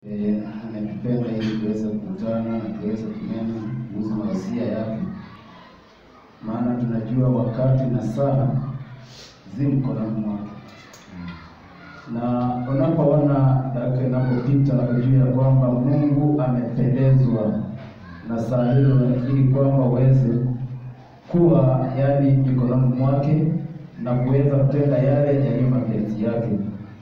Eh, ametupenda ili tuweze kukutana na tuweze kunena kuhusu mahusia yake, maana tunajua wakati na saa zi mkononi mwake, na unapoona dakika inapopita ujue ya kwamba Mungu amependezwa na saa hilo, ili kwamba uweze kuwa yani mikononi mwake na kuweza kutenda yale yaliyo mapenzi yake.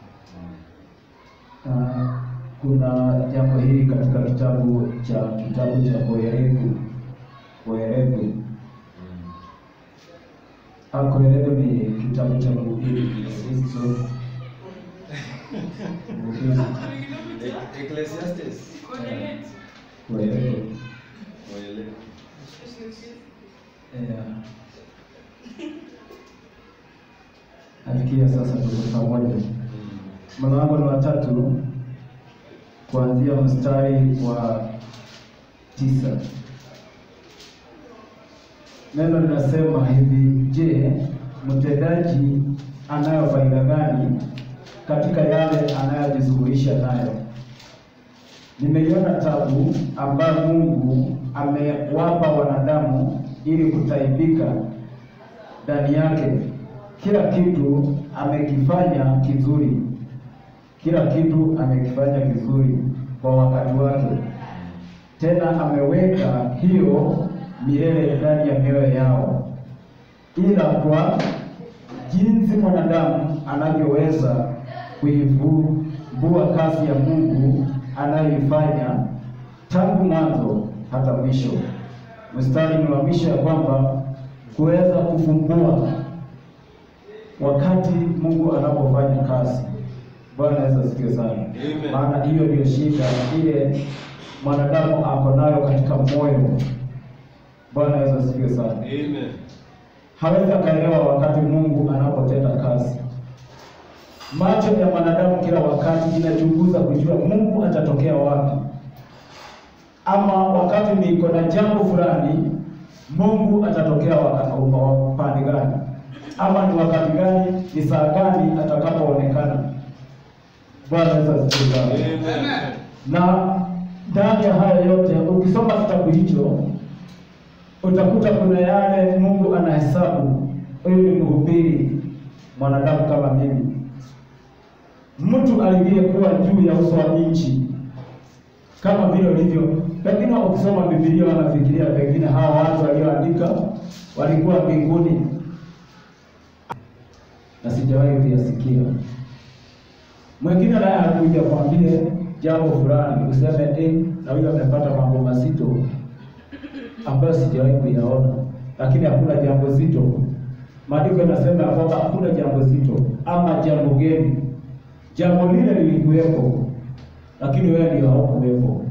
Ah, kuna jambo hili katika kitabu cha kitabu cha Koherevu. Koherevu, Ah, Koherevu ni kitabu cha Mhubiri Kristo. Mhubiri, Ecclesiastes. Koherevu. Waele- Yeah. Nafikia sasa tuko pamoja. Mlango ni wa tatu kuanzia mstari wa tisa. Neno linasema hivi: Je, mtendaji anayo faida gani katika yale anayojishughulisha nayo? Nimeiona tabu ambayo Mungu amewapa wanadamu ili kutaibika ndani yake. Kila kitu amekifanya kizuri, kila kitu amekifanya kizuri kwa wakati wake, tena ameweka hiyo milele ndani ya mioyo yao, ila kwa jinsi mwanadamu anavyoweza kuivumbua kazi ya Mungu anayoifanya tangu mwanzo hata mwisho. Mstari ni wa mwisho ya kwamba kuweza kufumbua wakati Mungu anapofanya kazi. Bwana Yesu asifiwe sana. Amen. Maana hiyo ndio shida ile mwanadamu ako nayo katika moyo. Bwana Yesu asifiwe sana. Amen. Hawezi akaelewa wakati Mungu anapotenda kazi. Macho ya mwanadamu kila wakati inachunguza kujua Mungu atatokea wapi, ama wakati niko na jambo fulani, Mungu atatokea wakati upande gani, ama ni wakati gani, ni saa gani atakapoonekana. Bwana Yesu asifiwe sana. Amen. Na ndani ya haya yote ukisoma kitabu hicho utakuta kuna yale Mungu anahesabu. Huyu ni mhubiri mwanadamu kama mimi, mtu aliyekuwa juu ya uso wa nchi kama vile ulivyo. Pengine ukisoma Biblia wanafikiria pengine hawa watu walioandika walikuwa mbinguni, na sijawahi kuyasikia. Mwingine naye anakuja kwambie jambo fulani, useme eh, na huyo amepata mambo mazito ambayo sijawahi kuyaona, lakini hakuna jambo zito. Maandiko yanasema ya kwamba hakuna jambo zito ama jambo geni. Jambo lile lilikuwepo, lakini wewe ndio haukuwepo,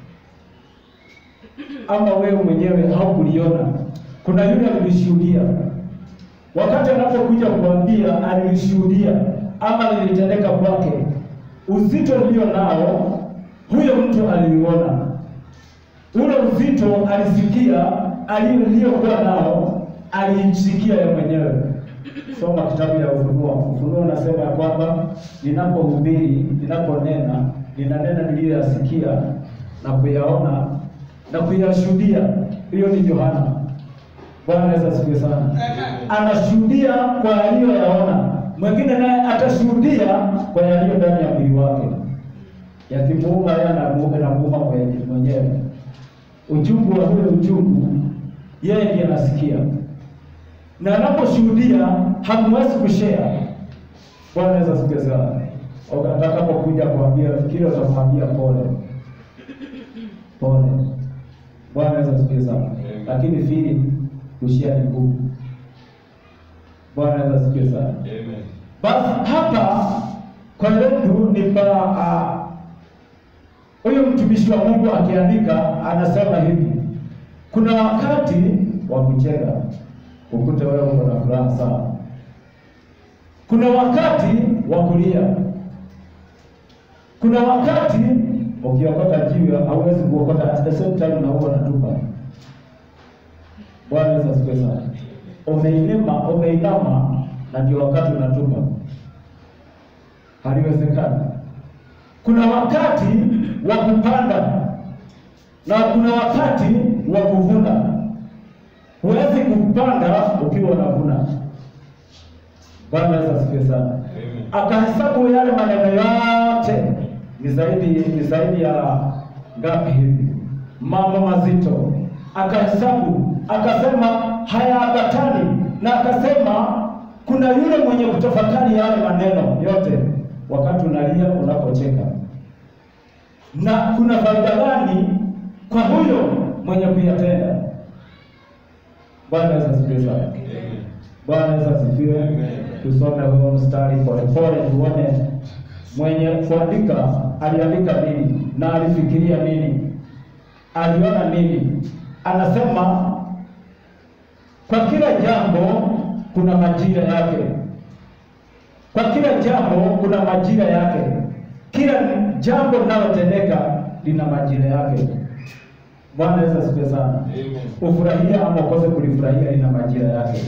ama wewe mwenyewe haukuliona. Kuna yule alilishuhudia, wakati anapokuja kuambia alilishuhudia ama lilitendeka kwake, uzito ulio nao huyo mtu aliuona ule uzito alisikia, aliyokuwa nao aliisikia yeye mwenyewe. Soma kitabu ya Ufunuo. Ufunuo unasema ya kwamba ninapohubiri, ninaponena, ninanena niliyoyasikia na kuyaona na kuyashuhudia. Hiyo ni Yohana. Bwana Yesu asifiwe sana. Anashuhudia kwa aliyoyaona, mwingine naye atashuhudia kwa yaliyo ndani ya mwili wake, yakimuuma yeye anamuuma anamuuma mwenye- mwenyewe uchungu wa ule uchungu yeye ndiye anasikia, na anaposhuhudia hamwezi kushare. Bwana Yesu asifiwe sana. Atakapokuja kuambia kile, utamwambia pole pole. Bwana Yesu asifiwe sana. Lakini fili kushare ni ngumu. Bwana Yesu asifiwe sana. Amen. Basi hapa kwa letu ni pa ah, huyu mtumishi wa Mungu akiandika anasema hivi, kuna wakati wa kucheka ukute wewe uko na furaha sana, kuna wakati wa kulia, kuna wakati ukiokota jiwe hauwezi kuokota at the same time na huo unatupa. Bwana Yesu asifiwe sana. Umeinama, umeinama na ndio wakati unatupa, haliwezekani. kuna wakati wa kupanda na kuna wakati wa kuvuna. Huwezi kupanda ukiwa unavuna. Bwana Yesu asifiwe sana. Amen. Akahesabu yale maneno yote, ni zaidi ni zaidi ya ngapi hivi, mambo mazito. Akahesabu akasema hayaambatani, na akasema kuna yule mwenye kutafakari yale maneno yote wakati unalia, unapocheka, na kuna faida gani kwa huyo mwenye kuyatenda? Bwana Yesu asifiwe sana. Amen. Bwana Yesu asifiwe. Amen. Tusome huo mstari polepole, tuone mwenye kuandika aliandika nini na alifikiria nini, aliona nini. Anasema kwa kila jambo kuna majira yake, kwa kila jambo kuna majira yake. Kila jambo linalotendeka lina majira yake. Bwana Yesu asifiwe sana. Amen. Ufurahia ama ukose kulifurahia lina majira yake.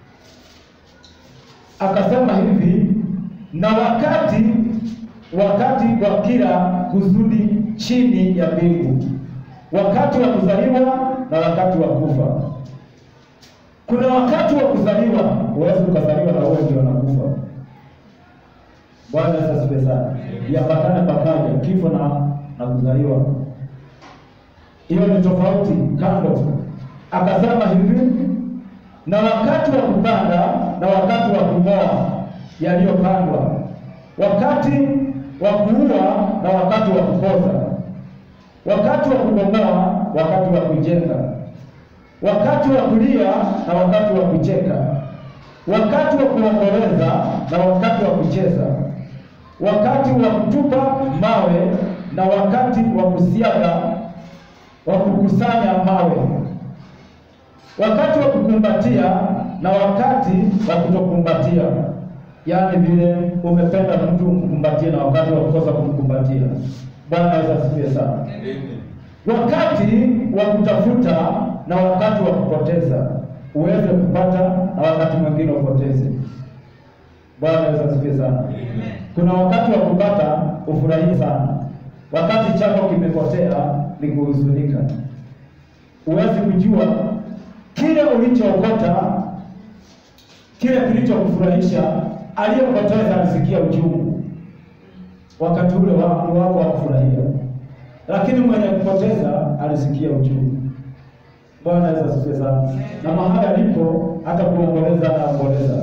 Akasema hivi, na wakati wakati wa kila kusudi chini ya mbingu, wakati wa kuzaliwa na wakati wa kufa. Kuna wakati wa kuzaliwa, huwezi ukazaliwa na wewe ndio unakufa. Bwana Yesu asifiwe sana. Yapatane pamoja, kifo na na kuzaliwa hiyo ni tofauti kando. Akasema hivi, na wakati wa kupanda na wakati wa kung'oa yaliyopandwa, wakati wa kuua na wakati wa kupoza, wakati wa kubomoa, wakati wa kujenga, wakati wa kulia na wakati wa kucheka, wakati wa kuomboleza na wakati wa kucheza, wakati wa kutupa mawe na wakati wa kusiaga wa kukusanya mawe, wakati wa kukumbatia na wakati wa kutokumbatia. Yaani vile umependa mtu mkumbatie na wakati wa kukosa kumkumbatia. Bwana Yesu asifiwe sana. Amen. Wakati wa kutafuta na wakati wa kupoteza, uweze kupata na wakati mwingine upoteze. Bwana Yesu asifiwe sana. Amen. Kuna wakati wa kupata ufurahie sana, wakati chako kimepotea ni kuhuzunika. Huwezi kujua kile ulichookota, kile kilichokufurahisha, aliyepoteza alisikia uchungu wakati ule wa- wako wa kufurahia, lakini mwenye kupoteza alisikia uchungu. Bwana Yesu asifiwe sana. Na mahali alipo hata kuomboleza anaomboleza.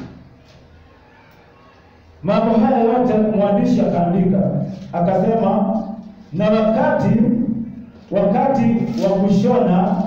Mambo haya yote mwandishi akaandika akasema, na wakati wakati wa kushona,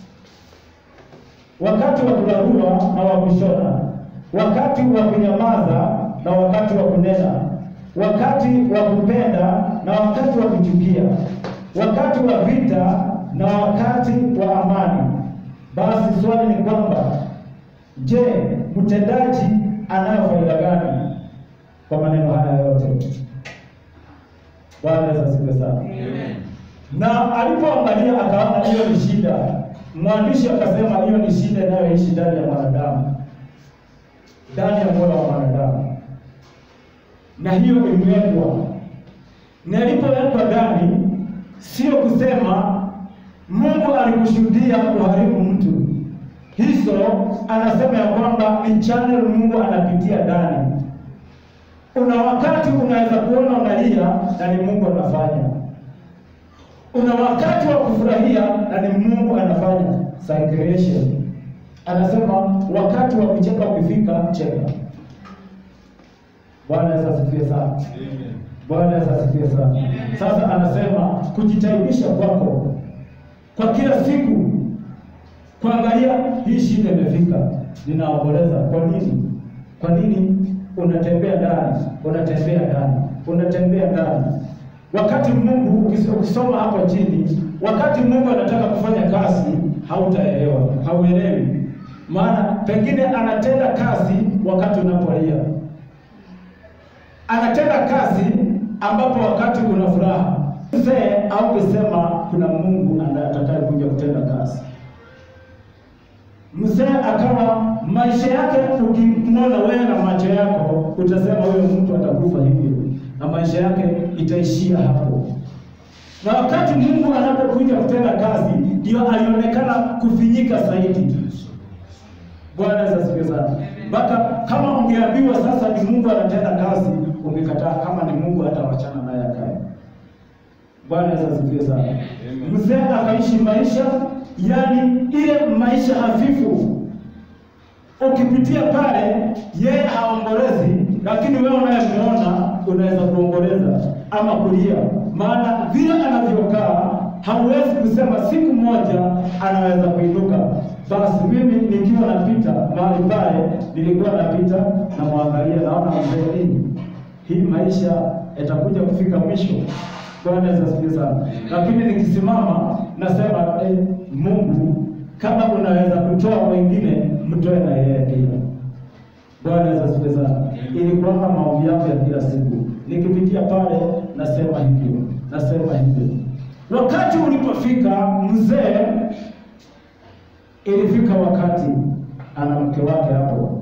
wakati wa kurarua na wa kushona, wakati wa kunyamaza na wakati wa kunena, wakati wa kupenda na wakati wa kuchukia, wakati wa vita na wakati wa amani. Basi swali ni kwamba, je, mtendaji anayo faida gani kwa maneno haya yote? Bwana Yesu asifiwe sana. Amen. Na alipoangalia akaona hiyo ni shida, mwandishi akasema hiyo ni shida inayoishi ndani ya mwanadamu, ndani ya moyo wa mwanadamu, na hiyo iliwekwa. Na ilipowekwa ndani, sio kusema Mungu alikushuhudia kuharibu mtu. Hizo anasema ya kwamba ni channel Mungu anapitia ndani. Una wakati unaweza kuona unalia na ni Mungu anafanya una wakati wa kufurahia na ni Mungu anafanya circulation. Anasema wakati wa kucheka ukifika, cheka. Bwana Yesu asifiwe sana. Amen. Bwana Yesu asifiwe sana. Sasa anasema kujitaibisha kwako kwa kila siku, kuangalia hii shida imefika, ninaomboleza. Kwa nini? Kwa nini unatembea ndani, unatembea ndani, unatembea ndani Wakati Mungu ukis- ukisoma hapo chini, wakati Mungu anataka kufanya kazi, hautaelewa, hauelewi. Maana pengine anatenda kazi wakati unapolia, anatenda kazi ambapo wakati kuna furaha. Mzee au kusema kuna Mungu anatakaye kuja kutenda kazi. Mzee akawa maisha yake, ukimwona wewe na macho yako utasema huyo mtu atakufa hivyo, na maisha yake itaishia hapo. Na wakati Mungu anapokuja kutenda kazi, ndio alionekana kufinyika zaidi. Bwana Yesu asifiwe sana. Mpaka kama ungeambiwa sasa ni Mungu anatenda kazi, ungekataa. Kama ni Mungu hata wachana naye akae. Bwana Yesu asifiwe sana. Mzee akaishi maisha, yani ile maisha hafifu. Ukipitia pale, yeye haombolezi, lakini wewe unayemuona unaweza kuomboleza ama kulia, maana vile anavyokaa hauwezi kusema siku moja anaweza kuinuka. Basi mimi nikiwa napita mahali pale, nilikuwa napita na mwangalia, naona mzee nini, hii maisha yatakuja kufika mwisho. Bwana Yesu asifiwe sana. Lakini nikisimama nasema eh, Mungu kama unaweza kutoa wengine, mtoe na yeye pia. Bwana Yesu asifiwe sana. Ilikuwa maombi yangu ya kila siku, nikipitia pale nasema hivyo, nasema hivyo. Wakati ulipofika mzee, ilifika wakati ana mke wake hapo.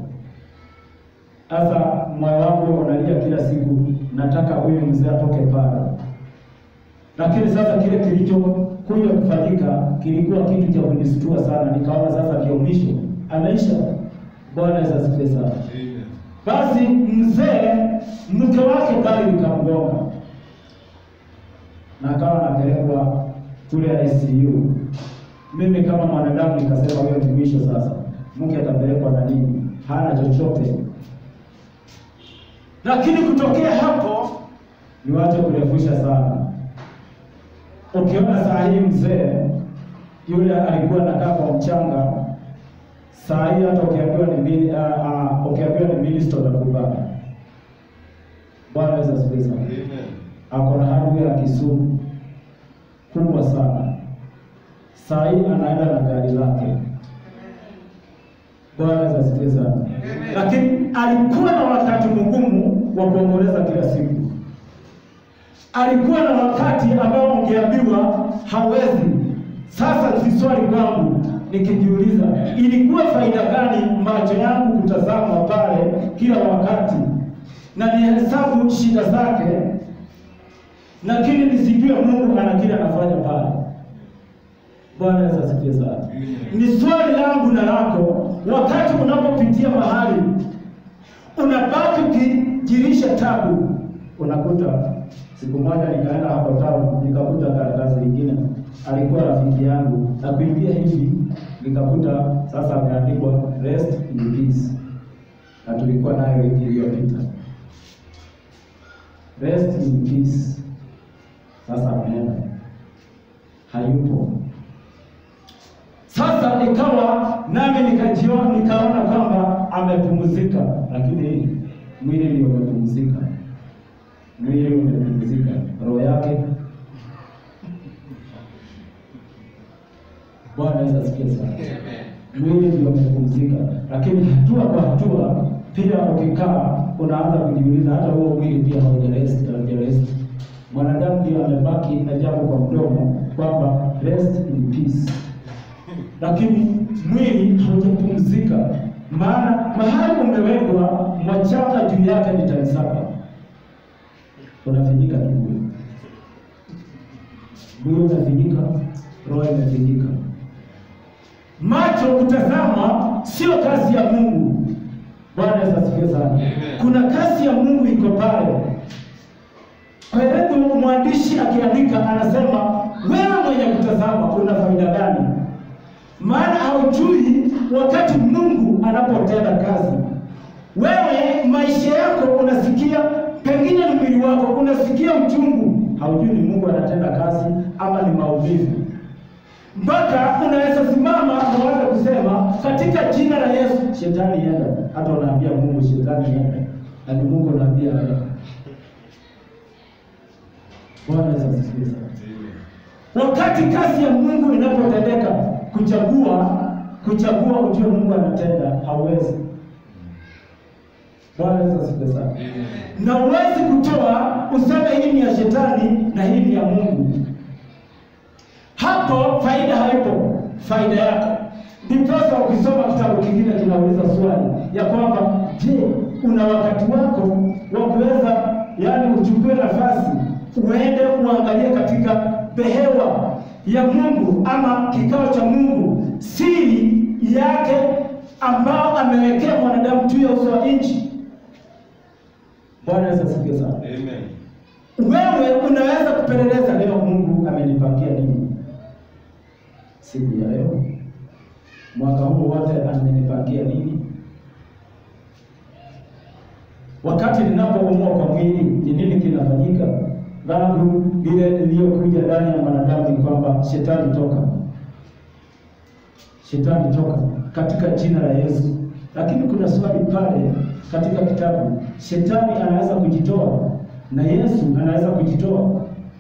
Sasa moyo wangu unalia kila siku, nataka huyu mzee atoke pale lakini sasa kile kilichokuja kufanyika kilikuwa kitu cha kunistua sana. Nikaona sasa ndio mwisho, anaisha. Bwana Yesu asifiwe sana. Basi mzee mke wake gari likamgonga na akawa anapelekwa kule ICU. Mimi kama mwanadamu nikasema huyo ni mwisho sasa, mke atapelekwa na nini? Hana chochote. Lakini kutokea hapo, niwache kurefusha sana Ukiona saa hii mzee yule alikuwa anakaa kwa mchanga, saa hii hata ukiambiwa ni mili, uh, uh, ukiambiwa ni minister utakubali. Bwana Yesu asifiwe sana. Ako na hardware ya Kisumu kubwa sana, saa hii anaenda na gari lake. Bwana Yesu asifiwe sana. Lakini alikuwa na wakati mgumu wa kuomboleza kila siku alikuwa na wakati ambao ungeambiwa hawezi. Sasa si swali kwangu, nikijiuliza ilikuwa faida gani macho yangu kutazama pale kila wakati na nihesabu shida zake, lakini nisijue Mungu ana kile anafanya pale. Bwana Yesu asifiwe sana. Ni swali langu na lako, wakati unapopitia mahali unabaki ukijirisha tabu, unakuta Siku moja nikaenda hapo town nikakuta karatasi lingine, alikuwa rafiki yangu, na kuingia hivi nikakuta sasa ameandikwa rest in peace, na tulikuwa nayo wiki iliyopita. Rest in peace, sasa ameenda, hayupo. Sasa ikawa nami nikajiona, nikaona kwamba amepumzika, lakini mwili ndio umepumzika mwili umepumzika, roho yake. Bwana Yesu asifiwe sana. Mwili ndio umepumzika, lakini hatua kwa hatua pia ukikaa unaanza kujiuliza, hata huo mwili pia haujarest, haujarest. Mwanadamu ndio amebaki na jambo kwa mdomo kwamba rest in peace, lakini mwili haujapumzika, maana mahali umewekwa machanga juu yake ni tani saba unafinyika tu mwili, mwili unafinyika, roho imefinyika. Macho kutazama sio kazi ya Mungu. Bwana Yesu asifiwe sana. Kuna kazi ya Mungu iko pale. Kwa hivyo mwandishi akiandika anasema, wewe mwenye kutazama una faida gani? Maana haujui wakati Mungu anapotenda kazi. Wewe maisha yako unasikia pengine ni mwili wako unasikia uchungu, haujui ni Mungu anatenda kazi ama ni maumivu, mpaka unaweza simama na waza kusema katika jina la Yesu, shetani yenda. Hata unaambia Mungu shetani yenda, na ni Mungu unaambia yenda. Bwana Yesu asifiwe sana. Wakati kazi ya Mungu inapotendeka, kuchagua kuchagua ujue Mungu anatenda, hauwezi. Bwana Yesu asifiwe sana. Na huwezi kutoa useme hii ni ya shetani na hii ni ya Mungu. Hapo faida haipo, faida yako. Ndiposa ukisoma kitabu kingine kinauliza swali ya kwamba je, una wakati wako wa kuweza yaani uchukue nafasi uende uangalie katika behewa ya Mungu ama kikao cha Mungu, siri yake ambao amewekea mwanadamu juu ya uso wa nchi. Bwana Yesu asifiwe sana. Amen. Wewe unaweza kupeleleza leo Mungu amenipangia nini siku ya leo, mwaka huu wote amenipangia nini? Wakati ninapoumwa kwa mwili, ni nini kinafanyika? Dhambi ile iliyokuja ndani ya mwanadamu ni kwamba shetani toka, shetani toka katika jina la Yesu. Lakini kuna swali pale katika kitabu, shetani anaweza kujitoa na Yesu anaweza kujitoa.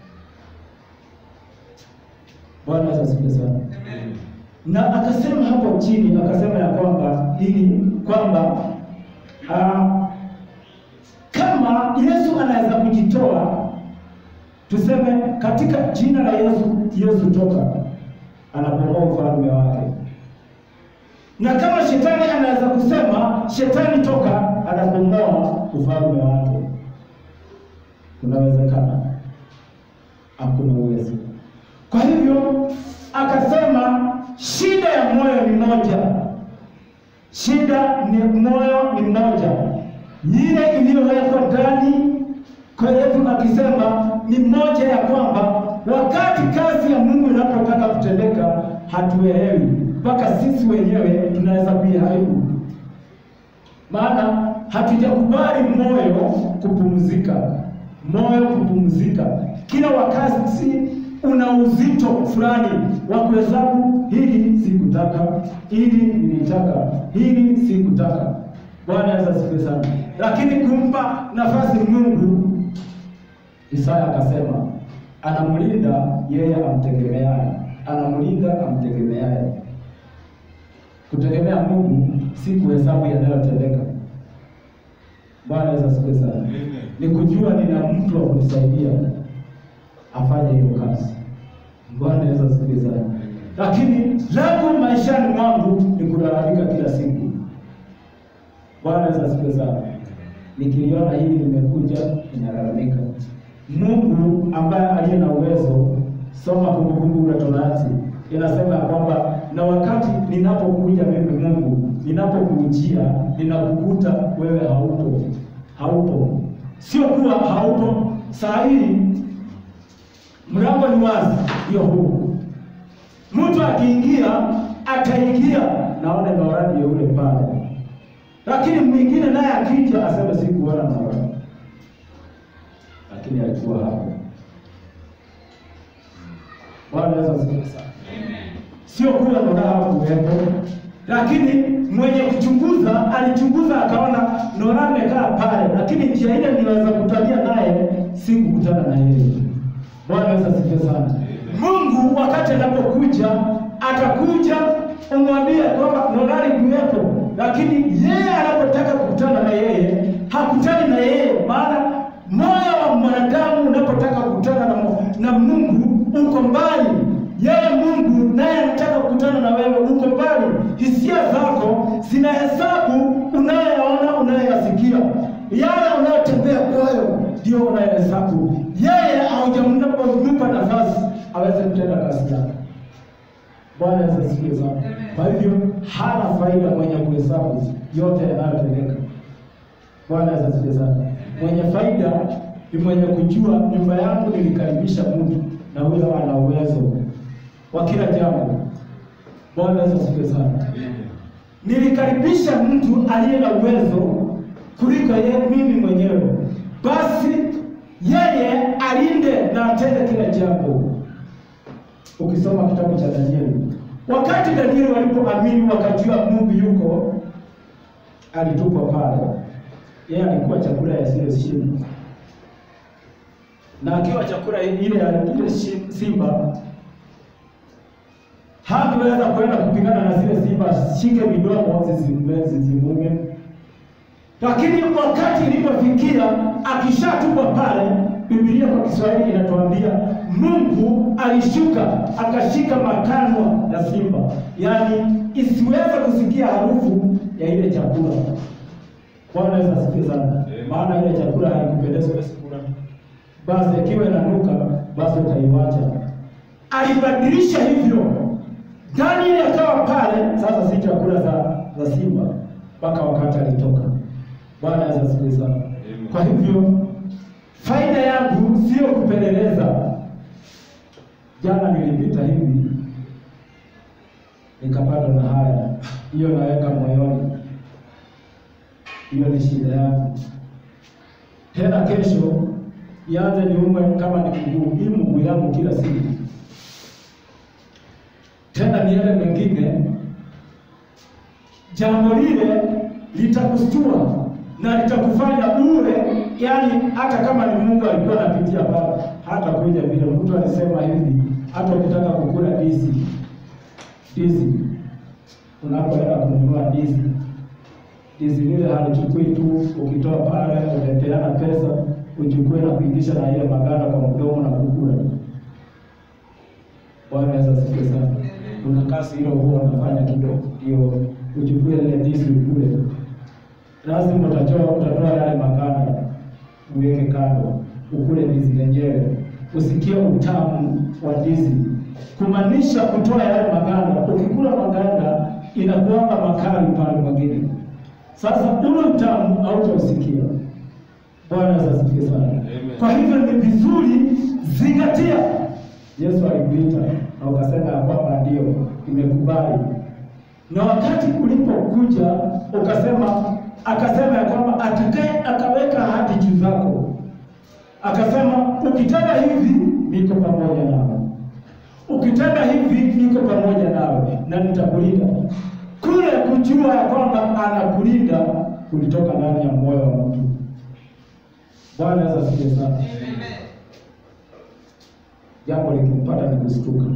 Bwana Yesu asifiwe sana. Amen. Na akasema hapo chini, akasema ya kwamba ili kwamba ah, kama Yesu anaweza kujitoa, tuseme katika jina la Yesu, Yesu toka, anapomoa ufalme wake. Na kama shetani anaweza kusema shetani toka, anapomoa ufalme wake. Kunawezekana? Hakuna uwezo. Kwa hivyo akasema shida ya moyo ni moja, shida ni moyo ni moja, ile iliyowekwa ndani kwetu, akisema ni moja ya kwamba wakati kazi ya Mungu inapotaka kutendeka hatuelewi, mpaka sisi wenyewe tunaweza kuiharibu, maana hatujakubali moyo kupumzika, moyo kupumzika kila wakati una uzito fulani wa kuhesabu, hili sikutaka, hili nilitaka, hili sikutaka. Bwana Yesu asifiwe sana. Lakini kumpa nafasi Mungu, Isaya akasema anamlinda yeye amtegemeaye, anamlinda amtegemeaye. Kutegemea Mungu si kuhesabu yanayotendeka. Bwana Yesu asifiwe sana. Amen. Ni kujua nina mtu wa kunisaidia afanye hiyo kazi. Bwana Yesu asifiwe sana. Lakini langu maishani mwangu ni kulalamika kila siku. Bwana Yesu asifiwe sana. Nikiliona hili limekuja, ninalalamika. Mungu ambaye aliye na uwezo, soma Kumbukumbu la Torati, inasema ya kwamba na wakati ninapokuja mimi Mungu, ninapokujia, ninakukuta wewe haupo, haupo. Sio kuwa haupo saa hii mlango ni wazi, hiyo huu. Mtu akiingia ataingia, naona Nora ndio yule pale, lakini mwingine naye akija aseme sikuona Nora, lakini alikuwa hapo. Bwana Yesu asifiwe sana. Sio kuwa Nora hakuwepo, lakini mwenye kuchunguza alichunguza akaona Nora amekaa pale, lakini njia ile niweza kutania naye, sikukutana na yeye. Bwana Yesu asifiwe sana. Mungu wakati anapokuja atakuja umwambie kwamba Nonali kuwepo, lakini yeye anapotaka kukutana na yeye hakutani na yeye, maana moyo wa mwanadamu unapotaka kukutana na, Mu- na Mungu uko mbali. Yeye Mungu naye anataka kukutana na wewe, uko mbali. Hisia zako zinahesabu unayoyaona, unayoyasikia, yale unayotembea kwayo ndio unayohesabu. Yeye haujampa nafasi aweze kutenda kazi yake. Bwana Yesu asifiwe sana. Kwa hivyo hana faida mwenye kuhesabu yote yanayotendeka. Bwana Yesu asifiwe sana. Mwenye faida ni mwenye kujua nyumba yangu nilikaribisha Mungu na huyo ana uwezo wa kila jambo. Bwana Yesu asifiwe sana. Amen. Nilikaribisha mtu aliye na uwezo kuliko yeye mimi mwenyewe, basi yeye alinde na atende kila jambo. Ukisoma kitabu cha Danieli, wakati Danieli walipoamini wakajua Mungu yuko, alitupwa pale. Yeye alikuwa chakula ya zile shimo, na akiwa chakula ile ya ile shi- simba hangeweza kwenda kupigana na zile simba, shike midomo zisimume zisimume. Lakini wakati ilipofikia akishatupwa pale, Biblia kwa Kiswahili inatuambia Mungu alishuka akashika makanwa ya simba, yaani isiweze kusikia harufu ya ile chakula. Bwana Yesu asifiwe sana. Amen. Maana ile chakula haikupendeza wewe kula basi ikiwa inanuka, basi utaiwacha. Alibadilisha hivyo, Danieli akawa pale sasa, si chakula za, za simba mpaka wakati alitoka. Bwana Yesu asifiwe sana. Kwa hivyo faida yangu sio kupeleleza. Jana nilipita hivi nikapatwa na haya, hiyo naweka moyoni, hiyo ni shida yangu. Tena kesho ianze niumwe kama ni mguu, hii mguu yangu kila siku, tena ni yale mengine. Jambo lile litakustua na litakufanya uwe, yani hata kama ni Mungu alikuwa anapitia pale, hata kuja vile mtu alisema hivi, hata ukitaka kukula ndizi ndizi, unapoenda kununua ndizi, ndizi lile halichukui tu, ukitoa pale umepeana pesa, uchukue na kuingisha na ile maganda kwa mdomo na kukula. Bwana Yesu asifiwe sana. Kuna kazi hilo huwa unafanya kidogo, ndio uchukue ile ndizi ukule. Lazima utatoa utatoa yale maganda uweke kando, ukule ndizi lenyewe, usikie utamu wa ndizi, kumaanisha kutoa yale maganda. Ukikula maganda inakuanga makali pale mwingine, sasa ule utamu hautausikia. Bwana Yesu asifiwe sana. Amen. Kwa hivyo ni vizuri zingatia. Yesu alikuita na ukasema ya kwamba ndio nimekubali, na wakati ulipokuja ukasema, akasema ya kwamba atakaye akaweka ahadi juu zako, akasema ukitenda hivi niko pamoja nawe, ukitenda hivi niko pamoja nawe na nitakulinda. Kule kujua ya kwamba anakulinda kulitoka ndani ya moyo wa mtu. Bwana Yesu asifiwe sana. Jambo likimpata ni kustuka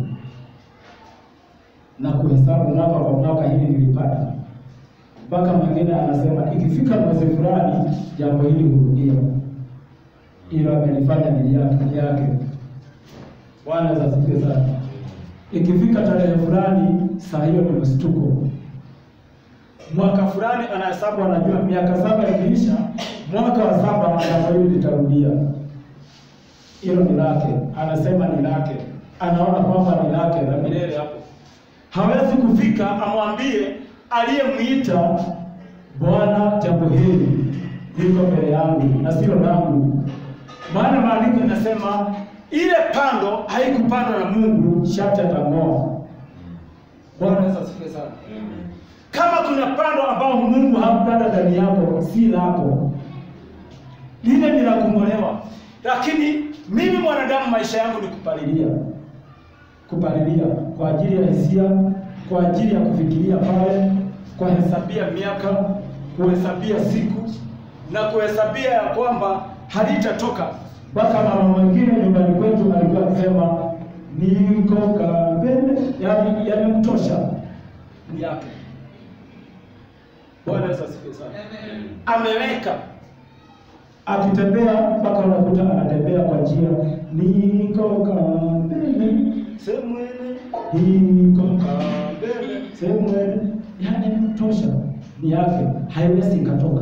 na kuhesabu mwaka kwa mwaka, hili nilipata mpaka mwingine anasema ikifika mwezi fulani jambo hili hurudia, ilo amelifanya ni yake ni yake. Bwana Yesu asifiwe sana. Ikifika tarehe fulani, saa hiyo ni mstuko. Mwaka fulani anahesabu, anajua miaka saba ikiisha, mwaka wa saba jambo hili litarudia hilo ni lake, anasema ni lake, anaona kwamba ni lake la milele. Hapo hawezi kufika amwambie aliyemwita, Bwana, jambo hili liko mbele yangu na sio langu, maana maandiko inasema ile pando haikupandwa na Mungu, shati atang'oa. Bwana Yesu asifiwe sana. Kama kuna pando ambao Mungu hakupanda ndani yako, si lako, lile ni la kung'olewa. Lakini mimi mwanadamu, maisha yangu ni kupalilia, kupalilia kwa ajili ya hisia, kwa ajili ya kufikiria pale, kuhesabia miaka, kuhesabia siku na kuhesabia ya kwamba halitatoka. Mpaka mama mwingine nyumbani kwetu alikuwa akisema niko kambele, yani yamemtosha ni yake. Bwana Yesu asifiwe sana. Ameweka akitembea mpaka unakuta anatembea kwa njia niko kambele semwene niko kambele semwene, yani tosha ni yake, haiwezi ikatoka.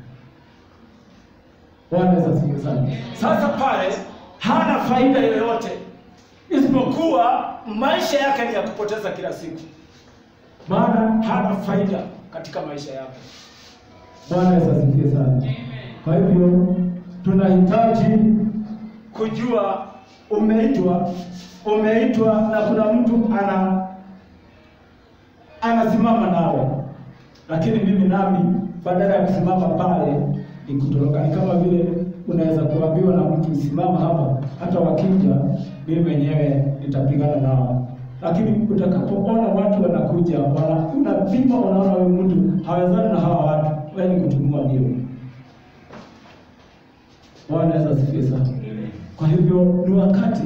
Bwana Yesu asifiwe sana. Sasa pale hana faida yoyote isipokuwa maisha yake ni ya kupoteza kila siku, maana hana faida katika maisha yake. Bwana Yesu asifiwe sana. Kwa hivyo tunahitaji kujua umeitwa, umeitwa na kuna mtu ana anasimama nawe, lakini mimi nami badala ya kusimama pale ni kutoroka. Ni kama vile unaweza kuambiwa na mtu simama hapa, hata wakija mimi mwenyewe nitapigana nao, lakini utakapoona watu wanakuja, wana unapima, unaona huyu mtu hawezani na hawa watu, wewe ni kutumua ndio. Bwana Yesu asifiwe sana. Kwa hivyo ni wakati,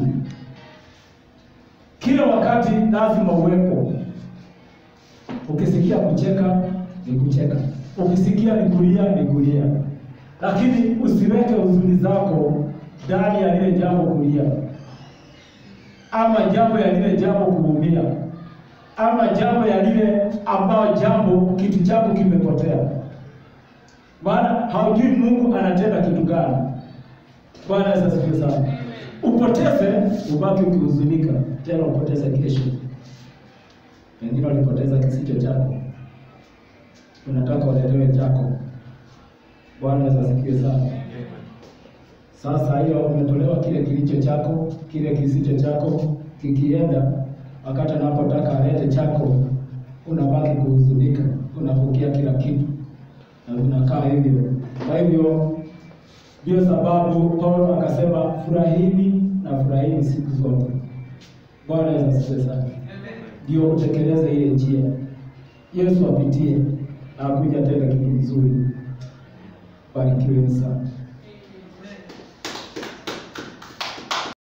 kila wakati lazima uwepo. Ukisikia kucheka ni kucheka, ukisikia ni kulia ni kulia, lakini usiweke huzuni zako ndani ya lile jambo kulia, ama jambo ya lile jambo kuumia, ama jambo ya lile ambao jambo kitu chako kimepotea, maana haujui Mungu anatenda kitu gani. Bwana Yesu asifiwe sana. Upoteze, ubaki ukihuzunika, tena upoteze kesho. Wengine walipoteza kisicho chako, unataka waletewe chako. Bwana Yesu asifiwe sana. Sasa hiyo umetolewa kile kilicho chako, kile kisicho chako kikienda, wakati anapotaka alete chako, unabaki kuhuzunika, unapokea kila kitu na unakaa hivyo. Kwa hivyo ndio sababu Paulo akasema furahini na furahini siku zote. Bwana Yesu asifiwe sana. Ndio utekeleze ile njia Yesu apitie na akuja tena kitu kizuri. Barikiweni sana.